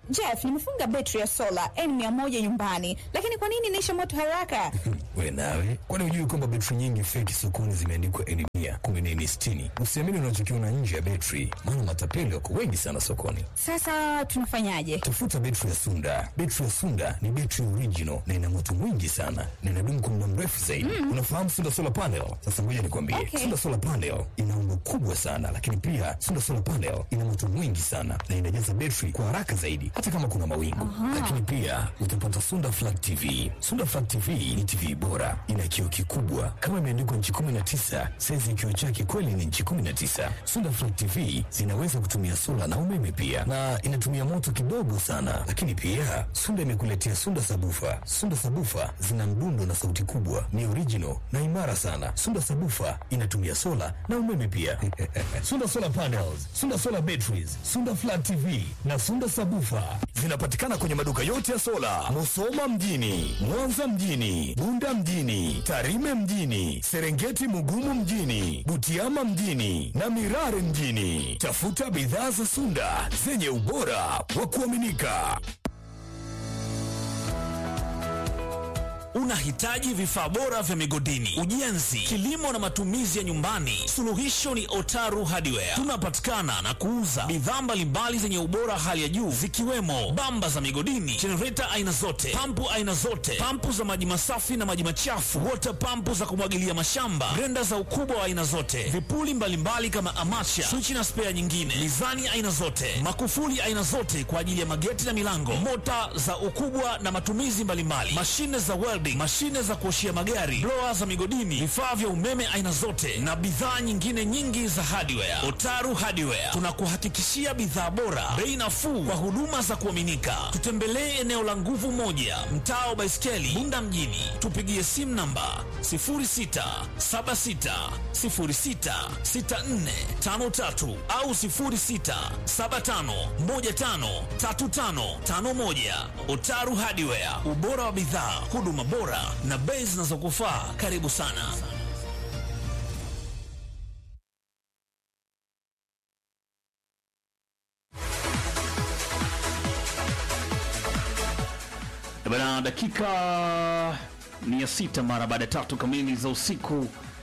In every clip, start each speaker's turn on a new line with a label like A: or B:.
A: Jeff, nimefunga betri ya sola N100 nyumbani, lakini kwa nini inaisha moto haraka?
B: We nawe, kwani hujui kwamba betri nyingi feki sokoni zimeandikwa N mia kumi na nne sitini? Usiamini unachokiona nje ya betri, maana matapeli wako wengi sana sokoni.
A: Sasa tunafanyaje?
B: Tafuta betri ya Sunda. Betri ya Sunda ni betri original na ina moto mwingi sana na inadumu kwa muda mrefu zaidi. Unafahamu Sunda solar panel? Sasa ngoja nikwambie,
A: Okay.
B: Sunda solar panel ina umbo kubwa sana, lakini pia Sunda solar panel ina moto mwingi sana na inajaza betri kwa haraka zaidi, hata kama kuna mawingu. Lakini pia utapata Sunda flat TV. Sunda flat TV ni TV bora, ina kioo kikubwa kama imeandikwa nchi 19, saizi kioo chake kweli ni nchi 19. Sunda flat TV zinaweza kutumia sola na umeme pia, na inatumia moto kidogo sana. Lakini pia Sunda imekuletea Sunda sabufa. Sunda sabufa zina mdundo na sauti kubwa, ni original na imara sana. Sunda sabufa inatumia sola na umeme pia. Sunda solar panels, Sunda solar batteries, Sunda flat TV na Sunda sabufa zinapatikana kwenye maduka yote ya sola, Musoma mjini, Mwanza mjini, Bunda mjini, Tarime mjini, Serengeti Mugumu mjini, Butiama mjini na Mirare mjini. Tafuta bidhaa za Sunda zenye ubora wa kuaminika.
C: Unahitaji vifaa bora vya migodini, ujenzi, kilimo na matumizi ya nyumbani? Suluhisho ni Otaru Hardware. Tunapatikana na kuuza bidhaa mbalimbali zenye ubora hali ya juu zikiwemo bamba za migodini, jenereta aina zote, pampu aina zote, pampu za maji masafi na maji machafu, water pampu za kumwagilia mashamba, grenda za ukubwa wa aina zote, vipuli mbalimbali kama amacha, swichi na spea nyingine, mizani aina zote, makufuli aina zote kwa ajili ya mageti na milango, mota za ukubwa na matumizi mbalimbali, mashine za welding, mashine za kuoshia magari, blower za migodini, vifaa vya umeme aina zote na bidhaa nyingine nyingi za hardware. Otaru Hardware tunakuhakikishia bidhaa bora, bei nafuu kwa huduma za kuaminika. Tutembelee eneo la nguvu moja, mtaa wa Baiskeli, Bunda mjini. Tupigie simu namba 0676066453 au 0675153551. Otaru Hardware, ubora wa bidhaa, huduma bora na bei zinazokufaa. Karibu sana. Bana, dakika ni ya sita mara baada ya tatu kamili za usiku.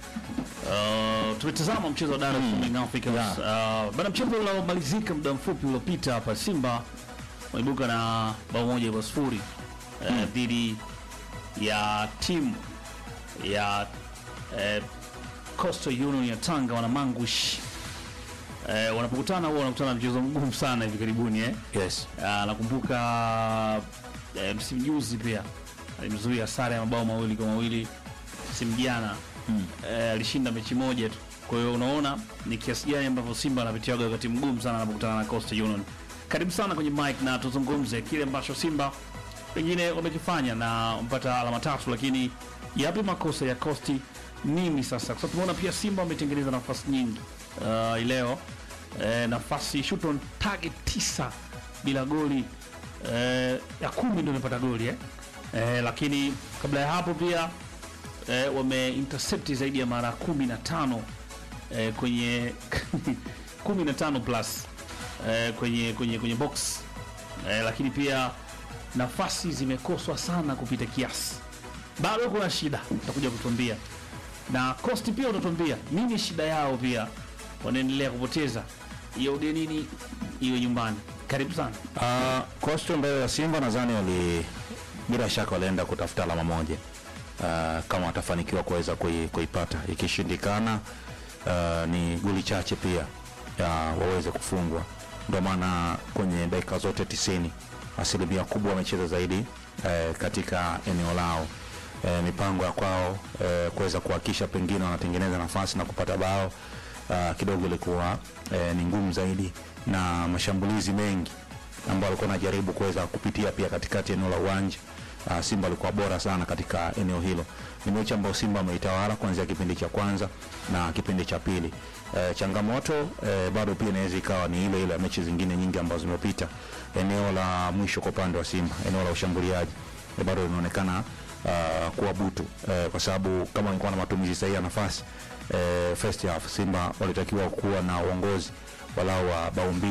C: Uh, tumetazama mchezo wa Dar es Salaam Young Africans. Uh, bana, mchezo uliomalizika muda mfupi uliopita hapa, Simba waibuka na bao moja kwa sifuri uh, dhidi ya timu ya uh, Coastal Union ya Tanga wanamangush. Uh, wanapokutana huwa wanakutana na mchezo mgumu sana hivi karibuni eh?
D: Yes.
C: Ah, nakumbuka eh, msimu juzi pia alimzuia sare ya mabao mawili kwa mawili msimu jana eh, alishinda mechi moja tu. Kwa hiyo unaona ni kiasi gani ambavyo Simba anapitiaga wakati mgumu sana anapokutana na Coastal Union. Karibu sana kwenye mic na tuzungumze kile ambacho Simba pengine wamekifanya na mpata alama tatu, lakini yapi makosa ya Coast nini sasa? Kwa sababu tumeona pia Simba wametengeneza nafasi nyingi uh, leo eh, nafasi shoot on target tisa bila goli eh, ya kumi ndio imepata goli eh? Eh, lakini kabla ya hapo pia eh, wame intercept zaidi ya mara kumi na tano eh, kwenye kumi na tano plus eh, kwenye, kwenye, kwenye box eh, lakini pia nafasi zimekoswa sana kupita kiasi. Bado kuna shida, utakuja kutuambia na Coast pia utatuambia nini shida yao, pia wanaendelea kupoteza iwe ugenini iwe nyumbani. Karibu sana.
D: Uh, Coastal mbele ya Simba nadhani wali bila shaka walienda kutafuta alama moja uh, kama watafanikiwa kuweza kui, kuipata. Ikishindikana uh, ni goli chache pia uh, waweze kufungwa. Ndio maana kwenye dakika zote tisini asilimia kubwa wamecheza zaidi uh, katika eneo lao uh, mipango ya kwao uh, kuweza kuhakikisha pengine wanatengeneza nafasi na kupata bao uh, kidogo ilikuwa uh, ni ngumu zaidi na mashambulizi mengi ambao walikuwa wanajaribu kuweza kupitia pia katikati ya eneo la uwanja. Uh, Simba alikuwa bora sana katika eneo hilo. Ni mechi ambayo Simba ameitawala kuanzia kipindi cha kwanza na kipindi cha pili. Uh, changamoto uh, bado pia inaweza ikawa ni ile ile ya mechi zingine nyingi ambazo zimepita. Eneo la mwisho kwa upande wa Simba, eneo la ushambuliaji eh, bado linaonekana uh, kuwa butu uh, kwa sababu kama walikuwa na matumizi sahihi ya nafasi uh, first half Simba walitakiwa kuwa na uongozi walau wa bao mbili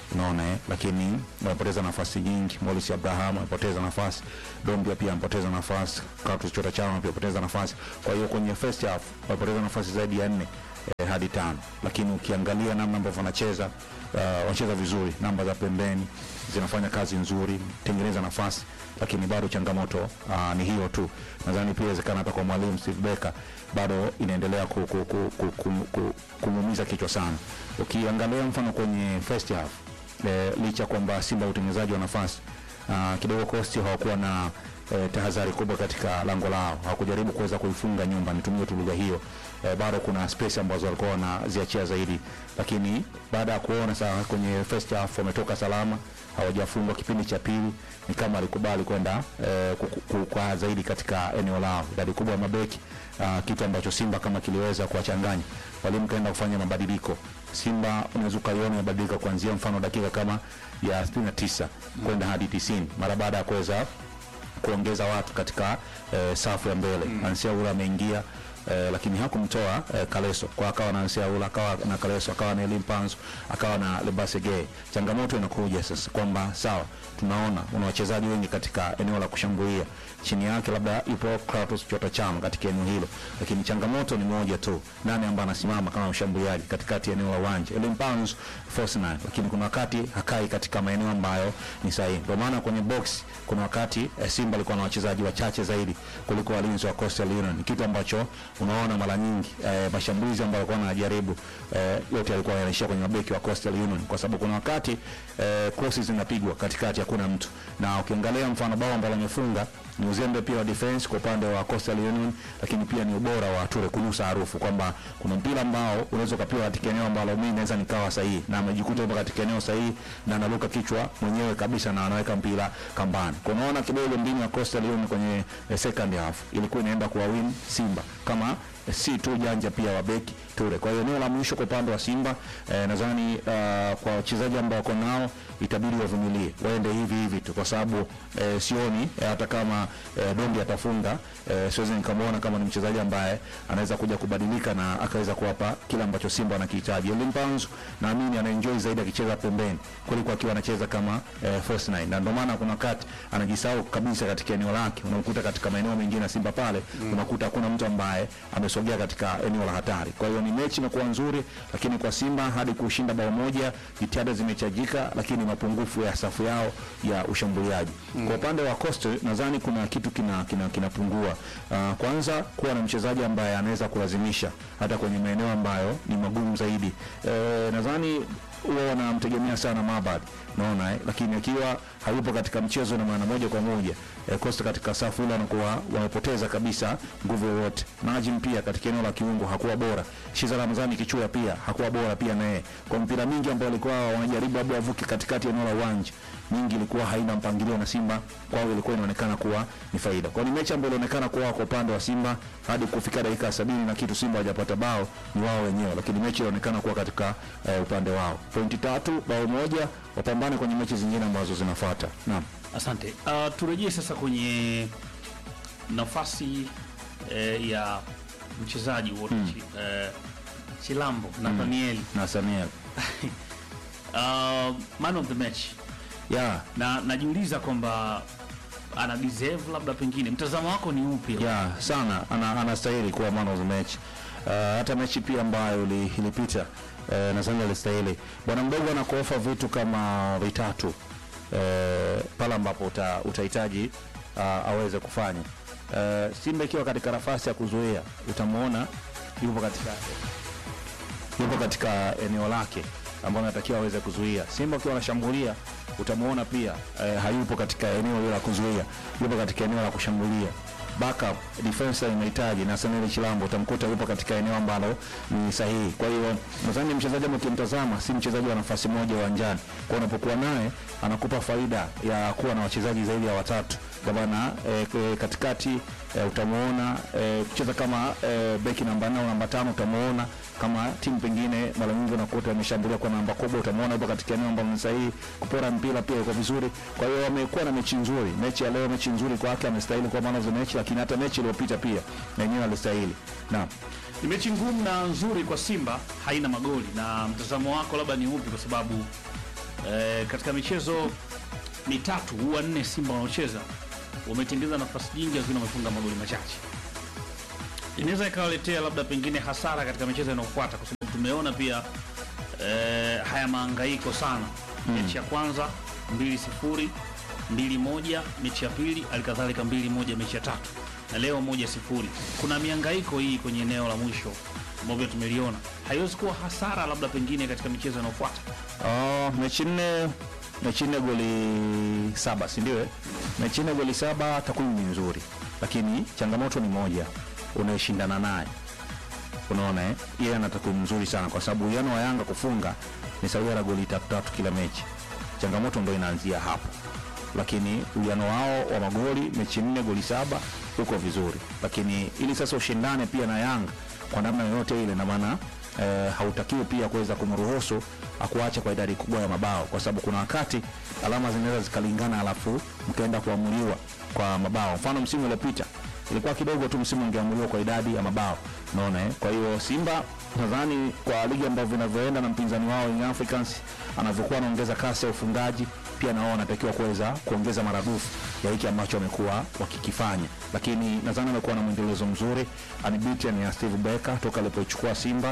D: unaona eh? lakini wamepoteza nafasi nyingi. Morris Abraham amepoteza nafasi, Dombia pia amepoteza nafasi, Clatous Chota Chama pia amepoteza nafasi. Kwa hiyo kwenye first half wamepoteza nafasi zaidi ya nne eh, hadi tano, lakini ukiangalia namna ambavyo wanacheza uh, wanacheza vizuri, namba za pembeni zinafanya kazi nzuri, tengeneza nafasi, lakini bado changamoto uh, ni hiyo tu. Nadhani pia inawezekana hata kwa mwalimu Steve Becker bado inaendelea ku, ku, ku, ku, ku, ku, kumuumiza kichwa sana. Ukiangalia mfano kwenye first half eh, licha kwamba Simba utengenezaji wa nafasi uh, kidogo Coast hawakuwa na eh, tahadhari kubwa katika lango lao, hawakujaribu kuweza kuifunga nyumba, nitumie tu lugha hiyo. Eh, bado kuna space ambazo walikuwa wanaziachia zaidi, lakini baada ya kuona saa kwenye first half wametoka salama, hawajafungwa kipindi cha pili, ni kama alikubali kwenda eh, ku- ku- kwa zaidi katika eneo lao, idadi kubwa ya mabeki uh, kitu ambacho Simba kama kiliweza kuwachanganya, mwalimu kaenda kufanya mabadiliko. Simba unaweza ukaiona imebadilika kuanzia mfano dakika kama ya 69 kwenda hadi 90 mara baada ya kuweza kuongeza watu katika eh, safu ya mbele mm. Ansia Ula ameingia eh, lakini hakumtoa eh, Kaleso kwa akawa na Ansia Ula akawa na Kaleso akawa na Elim Panzo akawa na Lebase Gay. Changamoto inakuja sasa kwamba sawa, tunaona una wachezaji wengi katika eneo la kushambulia, chini yake labda ipo Clatous Chota Chama katika eneo hilo, lakini changamoto ni moja tu, nani ambaye anasimama kama mshambuliaji katikati ya eneo la uwanja. Elim Panzo force nine, lakini kuna wakati hakai katika maeneo ambayo ni sahihi. Ndio maana kwenye box kuna wakati eh, Simba alikuwa na wachezaji wachache zaidi kuliko walinzi wa Coastal Union, kitu ambacho unaona mara nyingi eh, mashambulizi ambayo alikuwa anajaribu eh, yote alikuwa yanaishia kwenye mabeki wa Coastal Union, kwa sababu kuna wakati eh, crosses zinapigwa katikati, hakuna mtu, na ukiangalia mfano bao ambalo amefunga ni uzembe pia wa defense kwa upande wa Coastal Union, lakini pia ni ubora wa Ture kunusa harufu kwamba kuna mpira ambao unaweza ukapiwa katika eneo ambalo mimi naweza nikawa sahihi, na amejikuta yupo katika eneo sahihi na anaruka kichwa mwenyewe kabisa na anaweka mpira kambani. Kwa unaona kidogo mbinu ya Coastal Union kwenye eh, second half ilikuwa inaenda kuwawin Simba kama eh, si tu janja pia wa beki Ture. Kwa hiyo eneo la mwisho kwa upande wa Simba eh, nadhani uh, kwa wachezaji ambao wako nao itabidi wavumilie waende hivi hivi tu, kwa sababu eh, sioni eh, hata kama eh, Dondi atafunga eh, siwezi nikamwona kama ni mchezaji ambaye anaweza kuja kubadilika na akaweza kuwapa kile ambacho Simba wanakihitaji. Elim Panzu naamini anaenjoy zaidi akicheza pembeni kuliko akiwa anacheza kama eh, first nine, na ndio maana kuna wakati anajisahau kabisa katika eneo lake. Unakuta katika maeneo mengine ya Simba pale unakuta hakuna mtu ambaye amesogea katika eneo la hatari. Kwa hiyo ni mechi imekuwa nzuri, lakini kwa Simba hadi kushinda bao moja, jitihada zimechajika, lakini mapungufu ya safu yao ya ushambuliaji. Kwa upande wa Coastal nadhani kuna kitu kina kina kinapungua. Uh, kwanza kuwa na mchezaji ambaye anaweza kulazimisha hata kwenye maeneo ambayo ni magumu zaidi. Eh, nadhani huwa wanamtegemea sana Mabad naona eh, lakini akiwa hayupo katika mchezo na maana moja kwa moja eh, Costa katika safu ile anakuwa wamepoteza kabisa nguvu yoyote. Najim pia katika eneo la kiungo hakuwa bora. Shiza Ramadhani Kichua pia hakuwa bora pia naye. Kwa mpira mingi ambao walikuwa wanajaribu labda wavuke katikati ya eneo la uwanja mingi ilikuwa haina mpangilio na Simba kwao ilikuwa inaonekana kuwa ni faida. Kwa hiyo ni mechi ambayo ilionekana kuwa kwa upande wa Simba hadi kufika dakika sabini na kitu Simba hajapata bao ni wao wenyewe, lakini mechi ilionekana kuwa katika eh, upande wao. Pointi tatu, bao moja, wapambane kwenye mechi zingine ambazo zinafuata. Naam.
C: Asante. Uh, turejee sasa kwenye nafasi eh, ya mchezaji wote eh, Chilambo Nathaniel
D: Na Samuel.
C: uh, man of the match
D: Yeah.
C: na najiuliza kwamba ana deserve labda, pengine mtazamo wako ni upi?
D: ya sana ana, anastahili kuwa man of the match. Uh, hata mechi pia ambayo ili- ilipita uh, nadhani alistahili. Bwana mdogo anakuofa vitu kama vitatu uh, pale ambapo uta, utahitaji uh, aweze kufanya uh, Simba ikiwa katika nafasi ya kuzuia, utamwona yupo katika yupo katika eneo lake ambalo anatakiwa aweze kuzuia. Simba akiwa anashambulia utamwona pia eh, hayupo katika eneo hilo la kuzuia, yupo katika eneo la kushambulia. Backup defense inahitaji na Samuel Chilambo utamkuta yupo katika eneo ambalo ni sahihi. Kwa hiyo nadhani mchezaji ambaye ukimtazama si mchezaji wa nafasi moja uwanjani, kwa unapokuwa naye anakupa faida ya kuwa na wachezaji zaidi ya watatu kwa maana eh, k- katikati eh, utamuona eh, kucheza kama eh, beki namba nne au namba tano utamuona kama timu pengine mara nyingi unakuta ameshambulia kwa namba kubwa, utamuona yupo katika eneo ambalo ni sahihi. Kupora mpira pia yuko vizuri, kwa hiyo amekuwa na mechi nzuri. Mechi ya leo mechi nzuri kwake, amestahili kuwa man of the match, lakini hata mechi iliyopita pia na yenyewe alistahili. Naam.
C: Ni mechi ngumu na nzuri kwa Simba, haina magoli. Na mtazamo wako labda ni upi? Kwa sababu eh, katika michezo mitatu huwa nne Simba wanaocheza wametengeza nafasi nyingi, lakini wamefunga magoli machache. Inaweza ikawaletea labda pengine hasara katika michezo inayofuata, kwa sababu tumeona pia eh, haya maangaiko sana. Mechi ya kwanza mbili sifuri mbili moja, mechi ya pili alikadhalika mbili moja, mechi ya tatu na leo moja sifuri. Kuna miangaiko hii kwenye eneo la mwisho ambavyo tumeliona, haiwezi kuwa hasara labda pengine katika michezo inayofuata.
D: Oh, mechi nne mechi nne goli saba si ndio? eh? Mechi nne goli saba, takwimu ni nzuri, lakini changamoto ni moja, unayeshindana naye unaona eh? Yeye ana takwimu nzuri sana, kwa sababu uwiano wa Yanga kufunga ni sawia na goli tatu tatu kila mechi. Changamoto ndo inaanzia hapo, lakini uwiano wao wa magoli mechi nne goli saba uko vizuri, lakini ili sasa ushindane pia na Yanga kwa namna yoyote ile, na maana eh, hautakiwi pia kuweza kumruhusu akuache kwa idadi kubwa ya mabao, kwa sababu kuna wakati alama zinaweza zikalingana, alafu mkaenda kuamuliwa kwa mabao. Mfano msimu uliopita ilikuwa kidogo tu msimu ungeamuliwa kwa idadi ya mabao, unaona eh? Kwa hiyo Simba nadhani kwa ligi ambavyo vinavyoenda na mpinzani wao Young Africans anavyokuwa anaongeza kasi ya ufungaji, pia nao wanatakiwa kuweza kuongeza maradufu ya hiki ambacho wamekuwa wakikifanya, lakini nadhani amekuwa na mwendelezo mzuri. Unbeaten ya Steve Becker toka alipoichukua Simba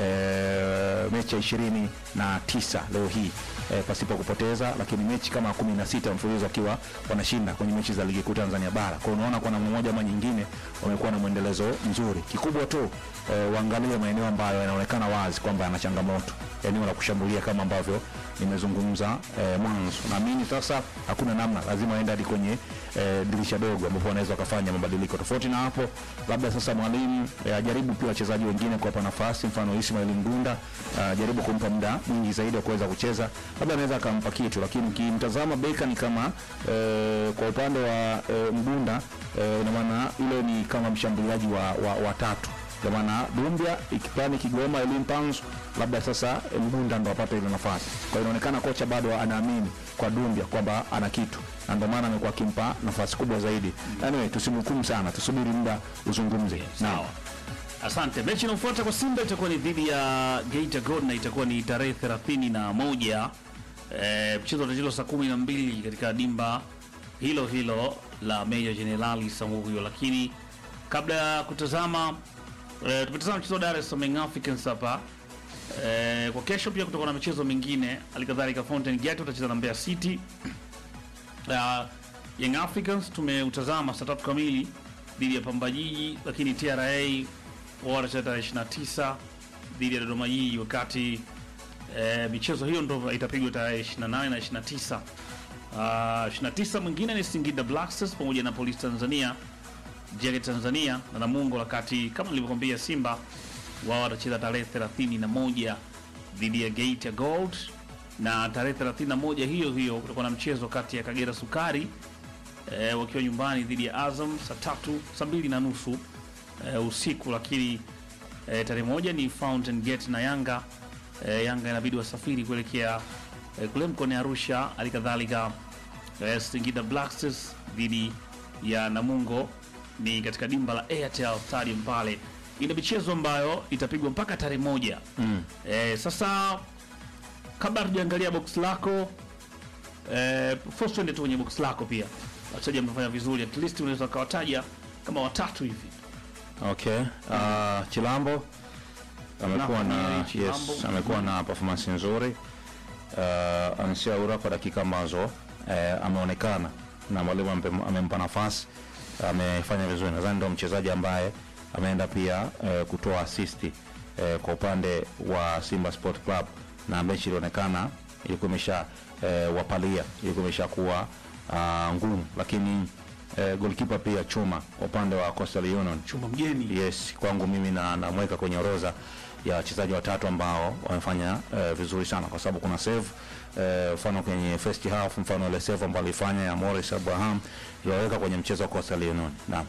D: e, mechi ya ishirini na tisa leo hii e, pasipo kupoteza, lakini mechi kama kumi na sita mfululizo akiwa wanashinda kwenye mechi za ligi kuu Tanzania bara. Kwa hiyo unaona kwa namna moja ama nyingine wamekuwa na mwendelezo mzuri. Kikubwa tu e, waangalie maeneo ambayo yanaonekana wazi kwamba yana changamoto, eneo la kushambulia kama ambavyo nimezungumza e, mwanzo. Naamini sasa hakuna namna, lazima waende hadi kwenye e, dirisha dogo ambapo wanaweza wakafanya mabadiliko. Tofauti na hapo, labda sasa mwalimu e, ajaribu pia wachezaji wengine kuwapa nafasi, mfano Ismail Mgunda ajaribu kumpa muda mwingi zaidi wa kuweza kucheza, labda anaweza akampa kitu, lakini ukimtazama Beka ni kama e, kwa upande wa e, Mgunda e, ina maana ile ni kama mshambuliaji wa, wa, wa tatu kwa maana Dumbia ikipani Kigoma Elim Panzu, labda sasa eh, Mgunda ndo apate ile nafasi. Kwa hiyo inaonekana kocha bado anaamini kwa Dumbia kwamba ana kitu, na ndio maana amekuwa akimpa nafasi kubwa zaidi. Anyway, tusimhukumu sana, tusubiri muda uzungumze. Naam.
C: Sawa, asante. Mechi inayofuata kwa Simba itakuwa ni dhidi ya Geita Gold na itakuwa ni tarehe thelathini na moja. E, mchezo utachezwa saa kumi na mbili katika dimba hilo hilo la Meja Jenerali Samuhyo, lakini kabla ya kutazama e, tumetazama mchezo wa Dar es Salaam Young Africans hapa e, kwa kesho pia kutakuwa na michezo mingine, halikadhalika Fountain Gate utacheza na Mbeya City. Uh, Young Africans tumeutazama saa tatu kamili dhidi ya Pamba Jiji, lakini TRA wao watacheza tarehe 29 dhidi ya Dodoma Jiji, wakati eh, michezo hiyo ndo itapigwa tarehe 28 na 29. Uh, 29 mwingine ni Singida Black Stars pamoja na Police Tanzania, Jege Tanzania na Namungo, wakati kama nilivyokwambia Simba wao watacheza tarehe 31 dhidi ya Geita Gold na tarehe 31 hiyo hiyo kutakuwa na mchezo kati ya Kagera Sukari e, wakiwa nyumbani dhidi ya Azam saa tatu saa mbili na nusu e, usiku, lakini e, tarehe moja ni Fountain Gate na Yanga e, Yanga inabidi wasafiri kuelekea e, kule mkoani Arusha, halikadhalika e, Singida Black Stars dhidi ya Namungo ni katika dimba la Airtel Stadium pale. Ina michezo ambayo itapigwa mpaka tarehe moja mm. e, sasa kabla hatujaangalia box lako eh, first tuende tu kwenye box lako pia wachezaji wamefanya vizuri at least unaweza ukawataja kama watatu hivi
D: Okay. Uh, Chilambo amekuwa
C: Na,
D: na
C: ni Chilambo.
D: yes, amekuwa na performance nzuri. Uh, Ansia Ura kwa dakika ambazo eh, ameonekana na mwalimu ampe- amempa nafasi amefanya vizuri. Nadhani ndio mchezaji ambaye ameenda pia eh, kutoa assist eh, kwa upande wa Simba Sport Club na mechi ilionekana ilikuwa imesha eh, wapalia ilikuwa imesha kuwa uh, ngumu, lakini eh, goalkeeper pia chuma kwa upande wa Coastal Union
C: chumba mgeni
D: yes kwangu mimi na namweka kwenye orodha ya wachezaji watatu ambao wamefanya eh, vizuri sana kwa sababu kuna save eh, mfano kwenye first half mfano ile save ambayo alifanya ya Morris Abraham iliwaweka kwenye mchezo wa Coastal Union naam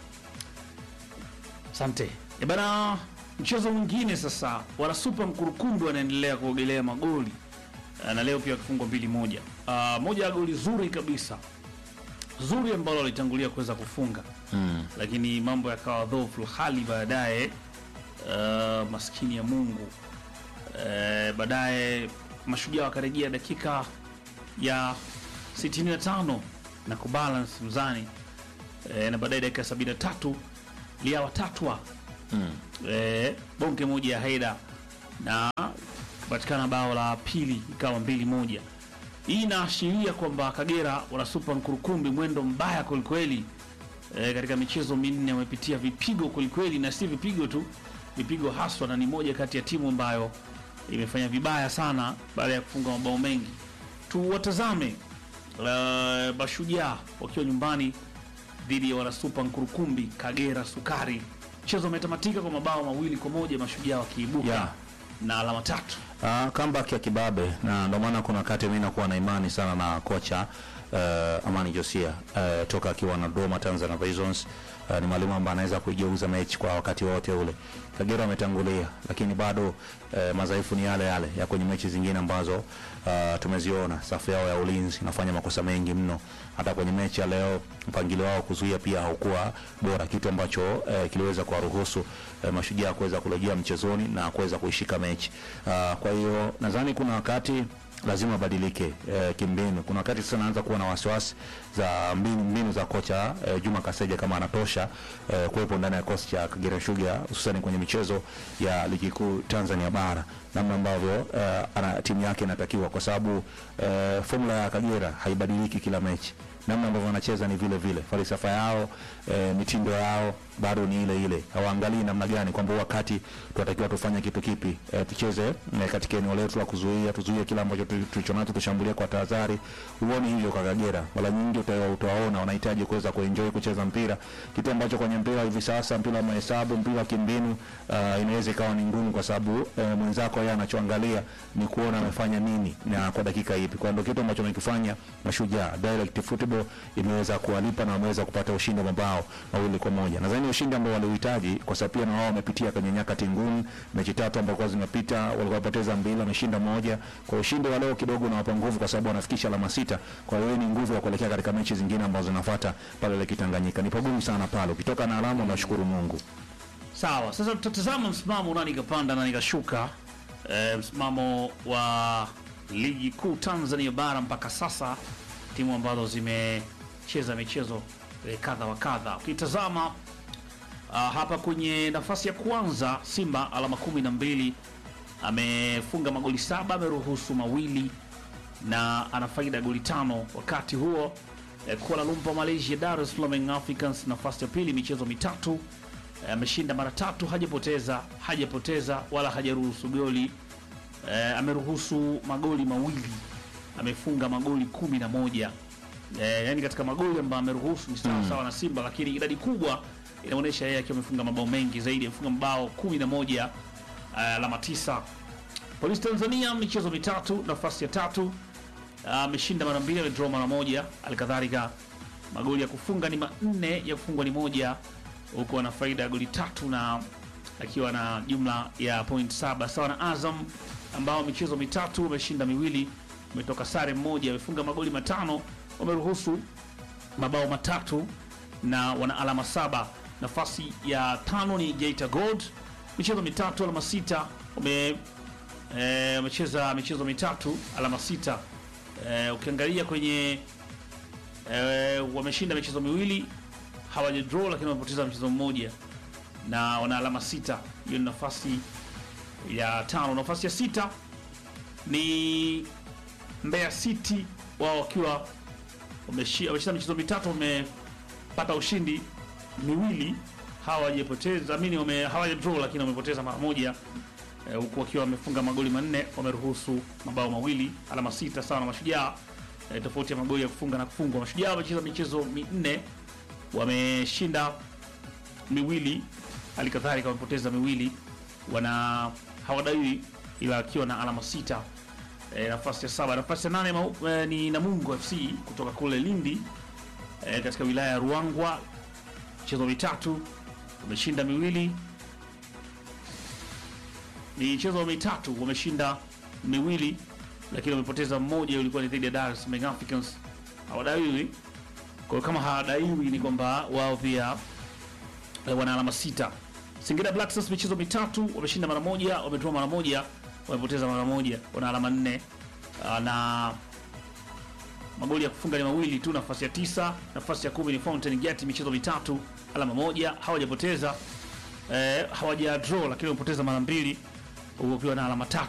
C: asante e bana mchezo mwingine sasa wana super mkurukumbi wanaendelea kuogelea magoli Eh, na leo pia wakifungwa mbili moja uh, moja ya goli zuri kabisa zuri ambalo walitangulia kuweza kufunga
D: mm.
C: lakini mambo yakawa dhofu hali baadaye uh, maskini ya mungu uh, baadaye mashujaa wakarejea dakika ya 65 na kubalance mzani e, na baadaye dakika 73 liawa tatwa e, bonge moja ya haida na kupatikana bao la pili ikawa mbili moja. Hii inaashiria kwamba Kagera wanasupa Nkurukumbi mwendo mbaya kwelikweli. E, katika michezo minne wamepitia vipigo kwelikweli, na si vipigo tu, vipigo haswa, na ni moja kati ya timu ambayo imefanya vibaya sana baada ya kufunga mabao mengi. Tuwatazame uh, Mashujaa wakiwa nyumbani dhidi ya wanasupa Nkurukumbi Kagera Sukari. Mchezo umetamatika kwa mabao mawili kwa moja, Mashujaa wakiibuka
D: Yeah.
C: na alama tatu.
D: Uh, comeback ya kibabe na ndio maana kuna wakati mimi nakuwa na imani sana na kocha uh, Amani Josia uh, toka akiwa na Dodoma Tanzania Prisons. Uh, ni mwalimu ambaye anaweza kuigeuza mechi kwa wakati wote ule. Kagera wametangulia, lakini bado uh, madhaifu ni yale yale ya kwenye mechi zingine ambazo uh, tumeziona. Safu yao ya ulinzi inafanya makosa mengi mno. Hata kwenye mechi ya leo mpangilio wao kuzuia pia haukuwa bora, kitu ambacho uh, kiliweza kuwaruhusu uh, mashujaa kuweza kurejea mchezoni na kuweza kuishika mechi. Uh, kwa hiyo nadhani kuna wakati lazima abadilike eh, kimbinu. Kuna wakati sasa naanza kuwa na wasiwasi za mbinu, mbinu za kocha eh, Juma Kaseja kama anatosha eh, kuwepo ndani ya kosi cha Kagera Sugar hususan kwenye michezo ya ligi kuu Tanzania bara, namna ambavyo eh, ana timu yake inatakiwa, kwa sababu eh, formula ya Kagera haibadiliki kila mechi namna ambavyo wanacheza ni vile vile, falsafa yao e, mitindo yao bado ni ile ile. Hawaangalii namna gani kwamba wakati tunatakiwa tufanye kitu kipi, e, tucheze e, katika eneo letu la kuzuia, tuzuie kila ambacho tu- tulicho nacho, tushambulie kwa tahadhari. Huoni hivyo kwa Kagera, mara nyingi uta- utawaona wanahitaji kuweza kuenjoy kucheza mpira, kitu ambacho kwenye mpira hivi sasa, mpira wa mahesabu, mpira wa kimbinu, uh, inaweza ikawa ni ngumu, kwa sababu e, mwenzako yeye anachoangalia ni kuona amefanya nini na kwa dakika ipi. Kwa ndio kitu ambacho wamekifanya Mashujaa direct football imeweza kuwalipa na wameweza kupata ushindi wa mabao mawili kwa moja. Nadhani ushindi ambao walihitaji, kwa sababu pia na wao wamepitia kwenye nyakati ngumu. Mechi tatu ambazo kwa zimepita walikuwa wapoteza mbili, wameshinda moja. Kwa ushindi wa leo kidogo unawapa nguvu, kwa sababu wanafikisha alama sita. Kwa hiyo ni nguvu ya kuelekea katika mechi zingine ambazo zinafuata pale Lake Tanganyika. Ni pagumu sana pale, ukitoka na alama unashukuru Mungu.
C: Sawa, sasa tutatazama msimamo nani kapanda nani kashuka. E, msimamo wa ligi kuu Tanzania bara mpaka sasa, timu ambazo zimecheza michezo e, kadha wa kadha. Ukitazama ah, hapa kwenye nafasi ya kwanza Simba alama kumi na mbili amefunga magoli saba, ameruhusu mawili na ana faida ya goli tano. Wakati huo eh, Kuala Lumpur Malaysia, Dar es Salaam Young Africans nafasi ya pili, michezo mitatu eh, ameshinda mara tatu, hajapoteza hajapoteza wala hajaruhusu goli eh, ameruhusu magoli mawili, amefunga magoli kumi na moja eh, yani katika magoli ambayo ameruhusu ni sawa sawa na Simba, lakini idadi kubwa inaonyesha yeye akiwa amefunga mabao mengi zaidi, amefunga mabao kumi na moja eh, alama tisa. Polisi Tanzania michezo mitatu, nafasi ya tatu ameshinda mara mbili, amedraw mara moja. Alikadhalika magoli ya kufunga ni manne, ya kufungwa ni moja, huku ana faida ya goli tatu na akiwa na jumla ya point saba sawa na Azam ambao michezo mitatu wameshinda miwili, umetoka sare mmoja, wamefunga magoli matano, wameruhusu mabao matatu na wana alama saba. Nafasi ya tano ni Geita Gold, michezo mitatu, alama sita, wame eh, wamecheza michezo mitatu, alama sita. Eh, ukiangalia kwenye eh, wameshinda michezo miwili, hawaja draw, lakini wamepoteza mchezo mmoja na wana alama sita. Hiyo ni nafasi ya tano. Nafasi ya sita ni Mbeya City, wao wakiwa wameshi- wameshinda michezo mitatu, wamepata ushindi miwili, hawajapoteza mini, wame hawaja draw, lakini wamepoteza mara moja eh, huku wakiwa wamefunga magoli manne, wameruhusu mabao mawili, alama sita sawa na Mashujaa. Eh, tofauti ya magoli ya kufunga na kufungwa. Mashujaa wamecheza michezo minne, wameshinda miwili, hali kadhalika wamepoteza miwili, wana hawadaiwi ila akiwa na alama sita. E, nafasi ya saba. Nafasi ya nane mau, e, ni Namungo FC kutoka kule Lindi e, katika wilaya ya Ruangwa, michezo mitatu wameshinda miwili, michezo mitatu wameshinda miwili, lakini wamepoteza mmoja, ulikuwa ni dhidi ya Dar es Salaam Young Africans. Hawadaiwi, kwa hiyo kama hawadaiwi ni kwamba wao pia eh, wana alama sita. Singida Black Stars michezo mitatu wameshinda mara moja, wametoa mara moja, wamepoteza mara moja, wana alama nne. Ah, na magoli ya kufunga ni mawili tu, nafasi ya tisa. Nafasi ya kumi ni Fountain Gate, michezo mitatu, alama moja, hawajapoteza eh, hawaja draw, lakini wamepoteza mara mbili, huko pia na alama tatu.